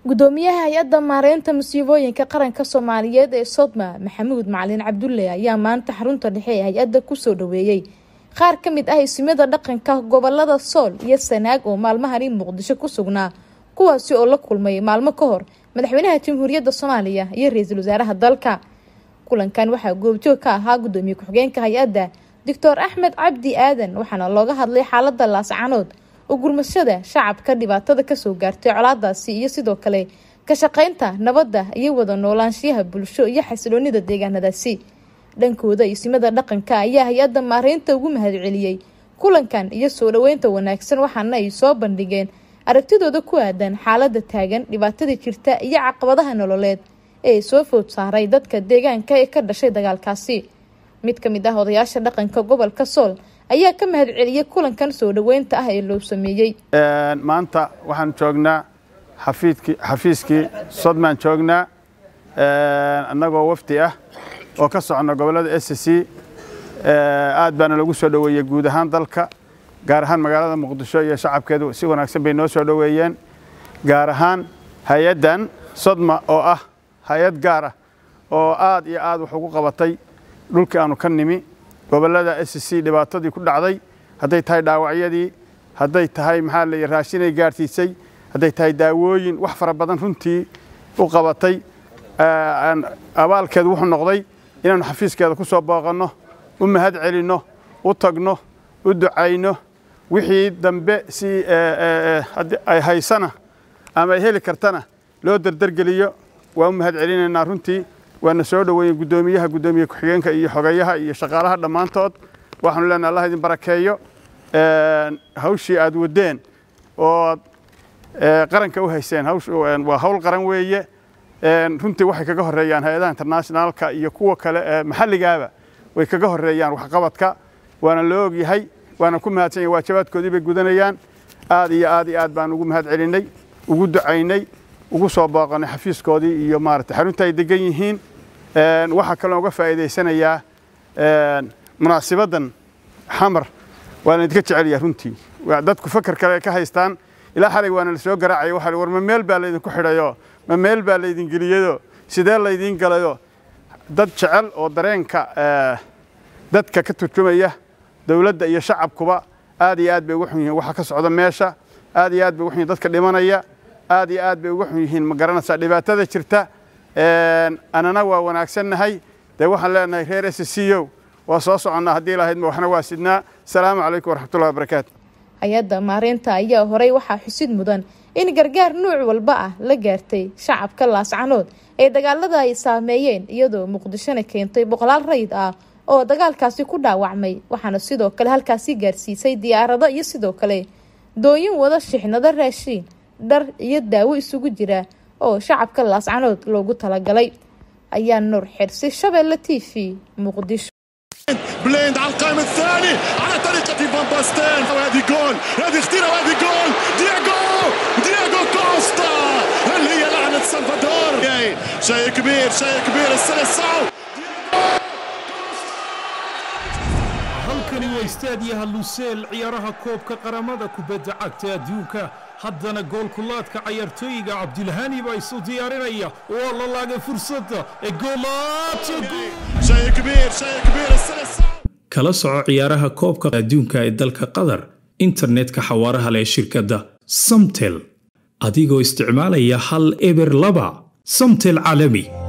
gudoomiyaha hay-adda maareynta masiibooyinka qaranka soomaaliyeed ee sodma maxamuud macalin cabdulle ayaa maanta xarunta dhexe ee hay-adda kusoo dhaweeyey qaar ka mid ah isimada dhaqanka gobolada sool iyo sanaag oo maalmahani muqdisho ku sugnaa kuwaasi oo la kulmay maalmo ka hor madaxweynaha jamhuuriyadda soomaaliya iyo ra-iisul wasaaraha dalka kulankan waxaa goobjoog ka ahaa gudoomiye ku-xigeenka hay-adda doctor axmed cabdi aadan waxaana looga hadlay xaalada laascanood oo gurmashada shacabka dhibaatada kasoo gaartay colaadaasi iyo sidoo kale ka shaqeynta nabadda iyo wada noolaanshiyaha bulsho iyo xasiloonida deegaanadaasi dhankooda isimada dhaqanka ayaa hay-adda maareynta ugu mahadceliyey kulankan iyo soo dhaweynta wanaagsan waxaana ay soo bandhigeen aragtidooda ku aadan xaalada taagan dhibaatada jirta iyo caqabadaha nololeed ee soo food saaray dadka deegaanka ee ka dhashay dagaalkaasi mid ka mid ah odayaasha dhaqanka gobolka sool ayaa ka mahad celiyey kulankan soo dhaweynta ah ee loo sameeyey maanta waxaan joognaa xafiidkii xafiiskii sodmaan joognaa annagoo wafdi ah oo ka socno gobollada s c aad baana lagu soo dhoweeyey guud ahaan dalka gaar ahaan magaalada muqdisho iyo shacabkeedu si wanaagsan bay noo soo dhoweeyeen gaar ahaan hay-addan sodma oo ah hay-ad gaar ah oo aad iyo aad wax ugu qabatay dhulkii aanu ka nimi gobollada s c dhibaatadii ku dhacday hadday tahay dhaawacyadii hadday tahay maxaa la raashinay gaarsiisay hadday tahay daawooyin wax fara badan runtii u qabatay abaalkeedu wuxuu noqday inaannu xafiiskeeda ku soo booqanno u mahad celinno u tagno u ducayno wixii dambe si ay haysana ama ay heli kartana loo derdergeliyo waa u mahad celinaynaa runtii waana soo dhoweeyey guddoomiyaha guddoomiye ku-xigeenka iyo xogeyaha iyo shaqaalaha dhammaantood waxaanu leenahay allah idin barakeeyo hawshii aad wadeen oo qaranka u hayseen waa hawl qaran weeye runtii waxay kaga horeeyaan hay-adaha internationaalka iyo kuwa kale ee maxalligaaba way kaga horeeyaan waxqabadka waana loo ogyahay waana ku mahadsan yahay waajabaadkoodii bay gudanayaan aad iyo aad iyo aad baan ugu mahad celinay ugu ducaynay ugu soo booqanay xafiiskoodii iyo maarata xarunta ay degan yihiin waxaa kaloo uga faa'iidaysanayaa munaasibaddan xamar waana idinka jecelyaha runtii dadku fakar kale ka haystaan ilaa xalay waana la soo garaacaya waxa war ma meel baa laydinku xidhayo ma meel baa laydin geliyado sidee laydiin galayo dad jecel oo dareenka dadka ka turjumaya dowladda iyo shacabkuba aad iyo aad bay uga xun yihiin waxa ka socda meesha aad iyo aad bay uga xun yihin dadka dhimanaya aad iyo aad bay uga xun yihiin ma garanaysaa dhibaatada jirta anana waa wanaagsannahay dee waxaan leenahay reer s c o waa soo soconnaa haddii lahaydma waxna waa sidnaa asalaamu calaykum waraxmatullahi wabarakaatu hay-adda maareynta ayaa horey waxaa xusid mudan in gargaar nuuc walba ah la gaartay shacabka laascanood ee dagaalada ay saameeyeen iyadoo muqdishona keentay boqolaal rayid ah oo dagaalkaasi ku dhaawacmay waxaana sidoo kale halkaasi gaarsiisay diyaarado iyo sidoo kale dooyin wada shixnado raashiin dhar iyo daawo isugu jira oo shacabka laascanood loogu talagalay ayaa nuur xirsi shabeelle t v muqdisho بليند على القائم الثاني على طريقة فان باستين وهذه جول هذه اختيرة وهذه جول دياغو دياغو كوستا هل هي لعنة سلفادور شيء كبير شيء كبير السلسعو halkani waa istaadiyaha luseel ciyaaraha koobka qaramada kubadda cagta adduunka haddana goolkulaadka cayaartooyiga cabdilhani baa isu diyaarinaya waa la laagay fursadda ee kala soco ciyaaraha koobka adduunka ee dalka qatar internetka xawaaraha leh shirkadda samtel adigoo isticmaalaya hal eber laba samtel caalami